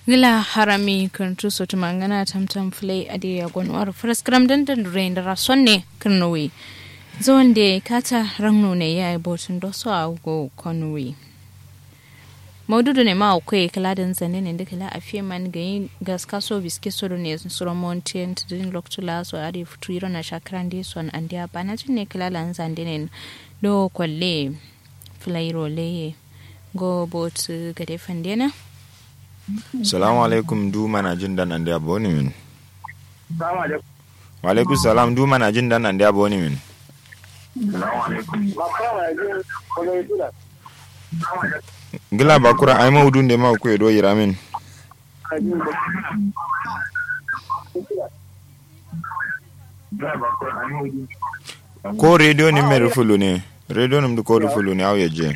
gila harami kantu sotu mangana tamtam flay ade ya gonwar fraskram dan dan rain da sonne kirnowi zuwan da kata rangno ne ya yi botun doso a go konwi maududu ne ma akwai kala da zane ne da kala a fiye man ga yi gaska so biske so ne suro mountain to din loktula so ade futu iro na shakran de son an dia bana tun ne kala lan zande ne do kwalle flairo leye go bot gade fandena salamu alaikum du mana jin dan an da boni min wa alaikum salam du mana jin dan an da boni min gila bakura ai maudun da ma ku edo yira min ko radio ni mere fulu ne radio nim ko fulu ne awye je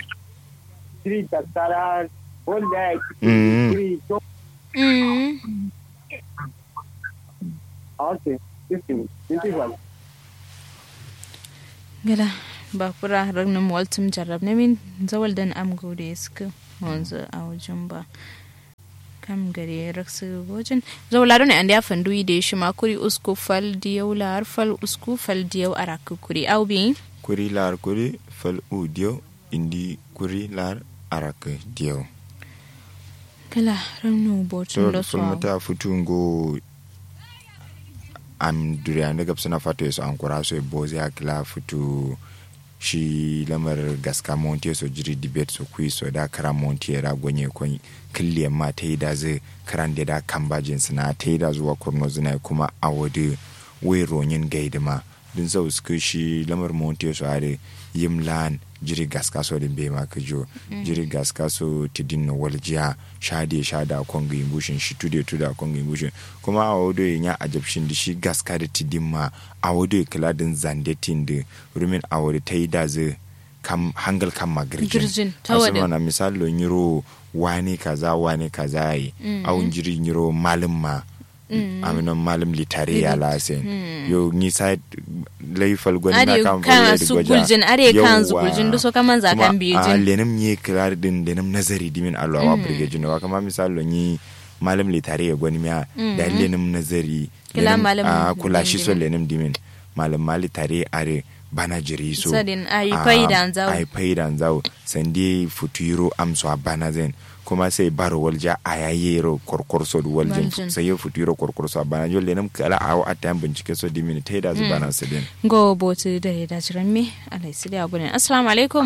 mm mm gila bakura ragnin waltum jarrab ne min zawal dan am gode suka wanzu a wajen ba kam gare raksu wajen zawla ne an da fandu da shi ma kuri usku fal diyau lar fal usku fal diyau araku kuri au bi kuri lar kuri fal u dio indi kuri lar arak dio kala ragnu botun to da ful su mata futungo am duriya da gabsana fata su an kura so boze akila futu shi lamar gaska monte so jiri debate so kui so da kara monte ra gonye kon kille ma ta yi da zai karan da da kan bajin suna ta yi da zuwa kurno zina kuma a wadi wai ronyin gaidi ma din sau suka shi lamar monte so are yim lan jiri gaska so din bai ma ka jo jiri gaska so ti din no waljiya shade shada konga imbushin shi tude tuda konga imbushin kuma a wado ya ajabshin da shi gaska da ti din ma a wado ya kula din zandetin da rumin a wado ta yi da zai kam hangal kan Girjin, magirjin ta wadin. asima na misali lo nyiro wani kaza wani kaza yi awun jiri nyiro malin ma aminan malim litare ya lasin yo ni sa laifal gwani na are kan kan fara su guljin are kan su guljin da so kaman za kan biyu a jin lenim nye kirar din lenim nazari dimin alwa wa burge jino wa kama misali lo ni malim litare ya gwani miya da lenim nazari Kila lenim- malim a kula shi so dimin. lenim dimin malim mali tare are bana jiri so Sadin ayi a- faidan zawo. ayi faidan zawo sandi futuro amso a bana zen kuma sai baro walja a yayero korkorso da waljin Waljin. sai ya futuro korkorso a bana jolle nam kala a a tayan bincike so dimini ta da zu bana su din go botu da ya dace ran me alai sidi a gurin assalamu alaikum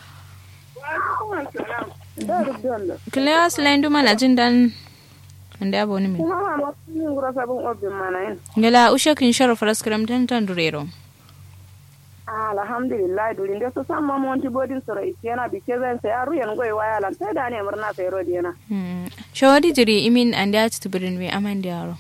kile aslan du mana jin dan anda abu ni min gala ushe kin sharo faraskram tan tan durero alhamdulillah duri nde so samma monti bodin soro isiena bi kezen se aru yen goy wayalan te dani murna se ro diena Hmm. shawadi jiri imin anda ati tubirin we amande yaro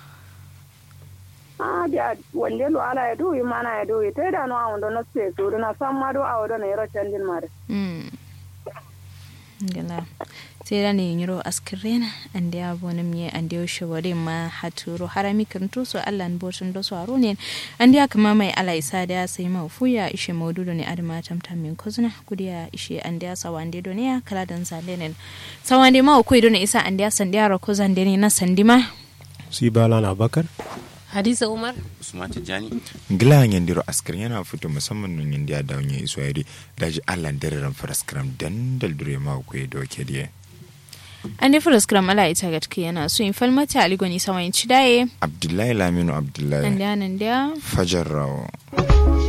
ah dia wonde lo ala e do mana e do te dano awndo no se so na samma do awdo ne ro chandin mare Hmm. gala sai da ne yiro askirena ande abu ni mi ande shawari ma haturo harami kan to so Allah n botun do so aro ne ande aka ma mai ala isa da sai ma fuya ishe maududu ne adama tamtam min kozuna kudiya ishe ande sawande do ne kala dan zalenen sawande ma ko do ne isa ande sande aro ko zande ne na sandima su bala na bakar hadiza umar usman tijjani gila yandiro askar yana fito musamman nun yandi ya dawo ya iso yari daji Allah dare ran faraskram dan daldure ma ku ya doke diye an ne furas kram ala ita gatka yana so in falmata aligoni sawayin cidaye Abdullahi Laminu Abdullahi ande anan da Fajar Rawo